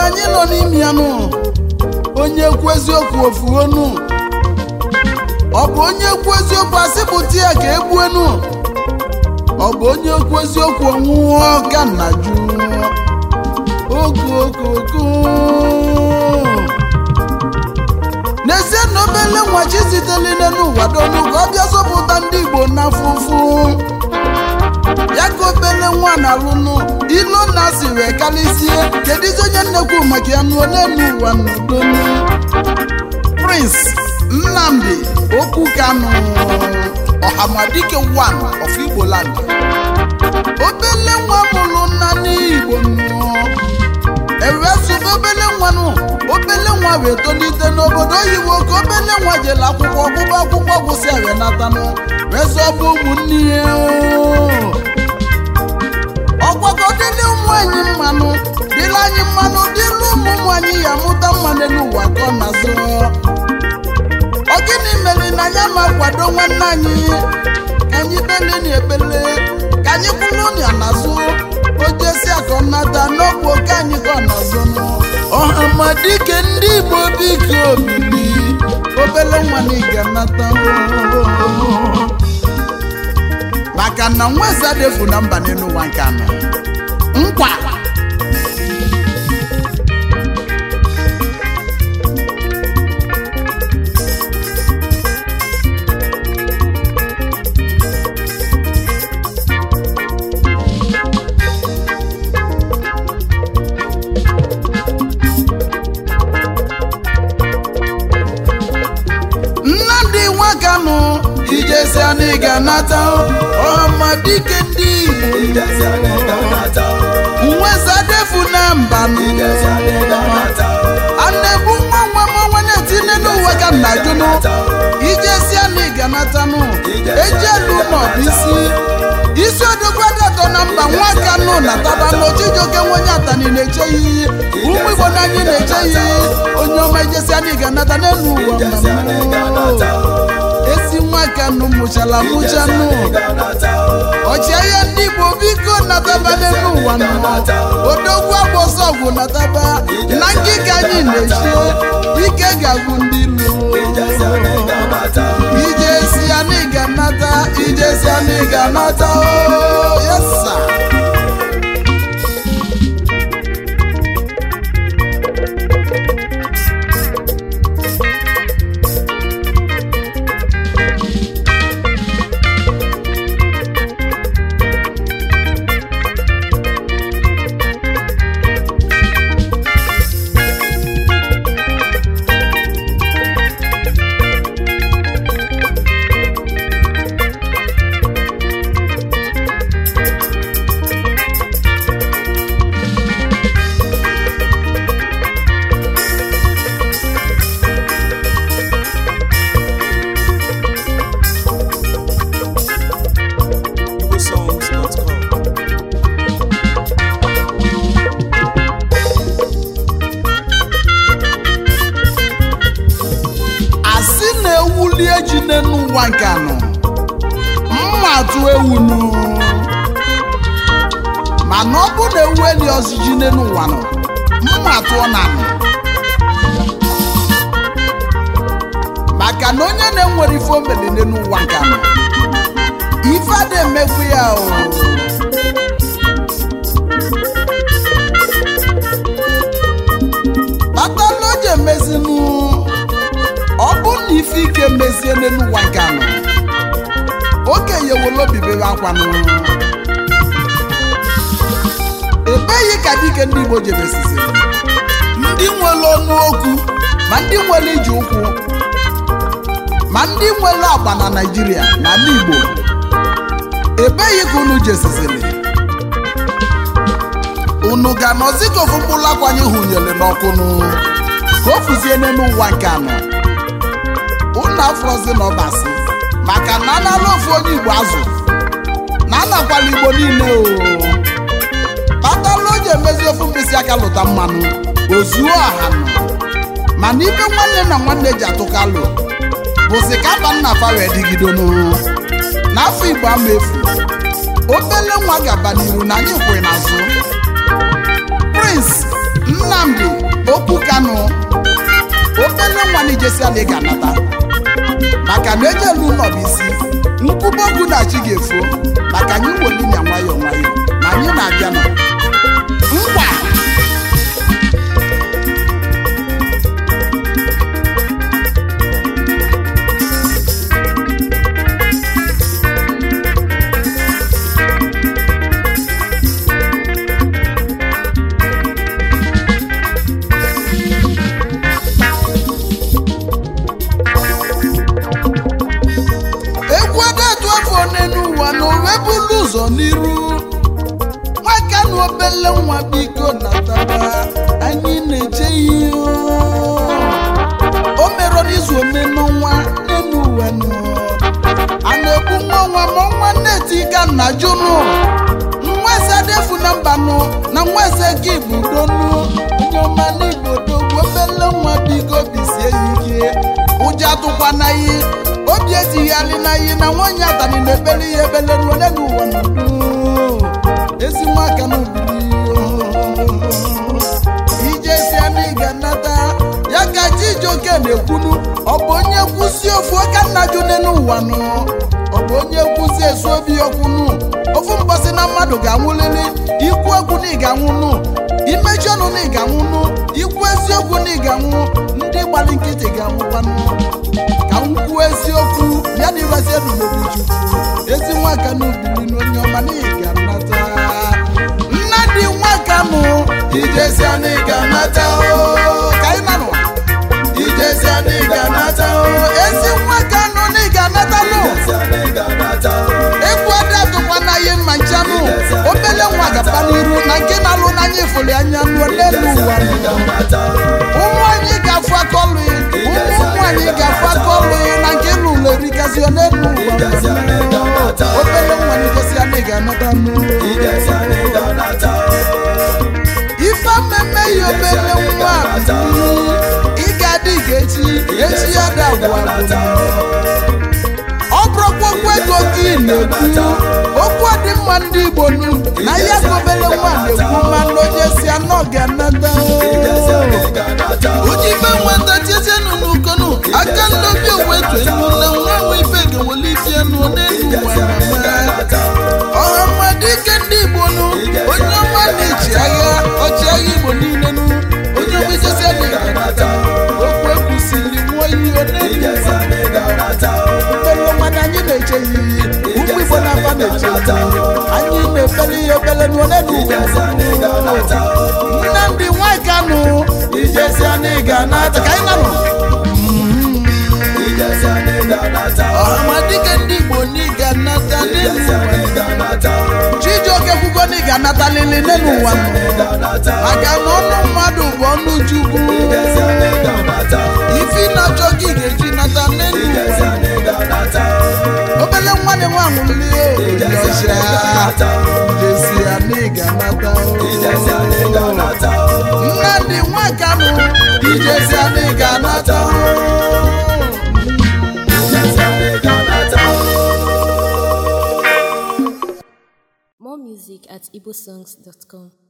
anyị nọ n'ime ya nụ onye kwu eziokwu ofuonu ọ bụ onye kwu eziokwu asịpụta ya ka egbuenu ọ bụ onye kwu eziokwu ọnwụọ ka nna ju okokoko n'ezie na obele nwa chi siteli n'ụwa donu ka ọ bịa zọpụta ndị igbo n'afụfụ ya ka obele nwa na-alụnụ ilo na si wee karịsie kedụzi onye nnekwu maka ya nụọ n'elu ụwa n'udonu prince nnamdi okwu kanụ ọhamadike 1 of igbo land obele nwa mụrụ nna n'igbo nnụọ ewesụba obele nwanụ obele nwa wee tolite n'obodo oyibo ka obele nwa jere akwụkwọ ọgụgụ akwụkwọ gwụsị wee natanụ wee zọba ụmụnne ya ọgwago dịrị ụmụ anyị mmanụ dịrị anyị mmanụ dịrị ụmụ ụmụ anyị ya mụta mma n'elu ụwa ka ọ na-azọ ọ gịnị mere na ya ma kwado nwanne anyị ka anyị bele na ebele ka anyị kwụrụ ya n'azụ ojesi akọ nnata n'ọbụ oke anyị ka ọ na-azọ ọha ma dike ndị igbo biko obili obele nwa na ị ga-anata maka na nwa eze defu na mba n'elu ụwa nke anọ nkwa nnamdị nwakanụ ijesi anyị ga-anata ọhamadike ndị igbo nweza defu na mbanụ anebu nwa nwa m ọnwa na-etinye n'ụwa ka nna jụnụ ijesi anyị ga-anatanụ ejelu n'ọbụ isi isi odogwu adatọ na mba nwakanụ na tabanụ chijioke nwenye atani na-eche iyi ụmụ igbo na anyị na-eche iyi onye ọma ijesi anyị ga-anata n'elu ụwa mmanụ ezi nwakanụ mụchala mụchanụ ọchịagha ndị igbo biko nataba n'elu ụwa nọ odogwu agbọsọ ọgwụ nataba na ngịga anyị na-eche ike ga-agwụ ndị ilu ije si anyị ga-anata ije si anyị ga-anata o yesa igbosongs.com asị na-ewuli eji n'elu ụwa nke anọ mma atụ ewunu mana ọ bụ na ewu eli ọzọ ji n'elu ụwa nọ mma atụọ na anọ maka na onye na-enwere ife omeli n'elu ụwa nke anọ ife a na-emekwu ya o kpatala o ji emezinu ọ bụ na ife ike mezie n'elu ụwa nke anọ okenye wolo bibere akwanụ ebeghị ka dike ndị igbo jebesizi ndị nwere ọnụ okwu ma ndị nwere iji ụkwụ ma ndị nwere agba na naijiria na ala igbo ebeghị ka unu jesizili unu ga-anọzi ka ofu mkpụrụ akwanye hụnyere n'ọkụnụ ka o fuzie n'elu ụwa nke anọ unu afọzi n'ọbasi maka na anala ofu onye igbo azụ na anakwala igbo niile o kpatala o ji emezi ofu mkpịsị aka lụta mmanụ ozuo ọha nọ mana ibe nwanne na nwanne ji atụkalụ bụzi ka aba nna fa wee dịgidonu n'afọ igbo ama efu obele nwa gaba n'iru na anyị kwụ n'azụ prince nnamdi okwu kanụ obele nwa na ijesi ala ị ga-anata maka na ejelu ụlọ bụ isi nkwụba okwu na chi ga-efo maka anyị welinya nwayọọ nwayọọ na anyị na-abịa nọ ngwa egwu adatu afọ n'elu ụwa na owe bulu ụzọ n'iru nwaka na obele nwa biko natara anyị na-eche ihe o merọ n'izu one n'ọnwa n'elu ụwa nọ a na-ekwu nwa nwa ma ọnwa nneti ka nna jụnụ nwa eze adefu na mbanụ na nwa eze gị bụ donu onye ọma n'igbo dogwu obele nwa biko bisie ya ike ụjọ atụkwa na iyi obi etigharị na iyi na nwaanyị atani na-ebere ihe ebele n'ole n'ụwa n'udo ezi nwaka n'ubiri ije si ana ị ga-anata ya ka chijioke na-ekwunu ọ bụ onye kwụsị ofu oke nna june n'ụwa nụ ọ bụ onye kwụsị esu obi okwunu ofu mgbasị na mmadụ ga-anwụlili ikwu okwu na ị ga-anwụnụ imechi ọnụ na ị ga-anwụnụ ikwu eziokwu na ị ga-anwụ ndị gbara nkịtị ga-anwụkwanụ ka m kwuo eziokwu ya na iresi ebubobi chukwu ezi nwaka na ubili na onye ọma na ị ga-anata nnadị nwaka mụ ijesi ana ị ga-anata o ka ị nanụ ijesi ana ị ga-anata o ezi nwaka nụ na ị ga-anata nụ egwu ada atụkwa na ihe mma nchanụ obele nwa gaba n'iru na nke na-alụ n'anya ifuli anya nụọ n'elu ụwa ụmụ anyị ga-afụ akọlụ ụmụ ụmụ anyị ga-afụ akọlụ na nke lụlụ erikazio n'elu ụwa obele nwa n'igosi ya na ị ga-anata nụ ife mmemme ya obele nwa ị ga-adị ga-echi echi ya da agwa ọ bụrụkwa okwu ego gị na-ekwu okwu dị mma ndị igbo nu na ya ka obele nwa na-ekwu mmanụ onye si anọ ga-anata ojibe nweta tizienụ n'ukonu aka ndobi owetunu na nwa nwe ife ga-ewelite enu n'elu ụwa ọha mmadụ ike ndị igbo nu onye ọma na-echi agha ọchịagha igbo niile nu onye ọma ijesi adị ga-anata okwu ekwusiri nwụọ ihe n'elu ụwa obele mmadụ anyị na-eche ya iyi ụmụ igbo na-afa na-eche ya iyi anyị na-efere ihe obele n'ole n'ụwa nnamdị nwakanụ ijesi anyị ga-anata ka anyị nanụ ọhamadike ndị igbo na ị ga-anata n'elu ụwa chijioke kwugo na ị ga-anata lili n'elu ụwa maka na ọnụ mmadụ bụ ọnụ chukwu ifi na-achọ gị ga-eji nata n'elu ụwa obele nwa na nwa nwụlie ọcha jesi ya na ị ga-anata nnadị nwakanụ ijesi ya na ị ga-anata More music at igbosongs.com.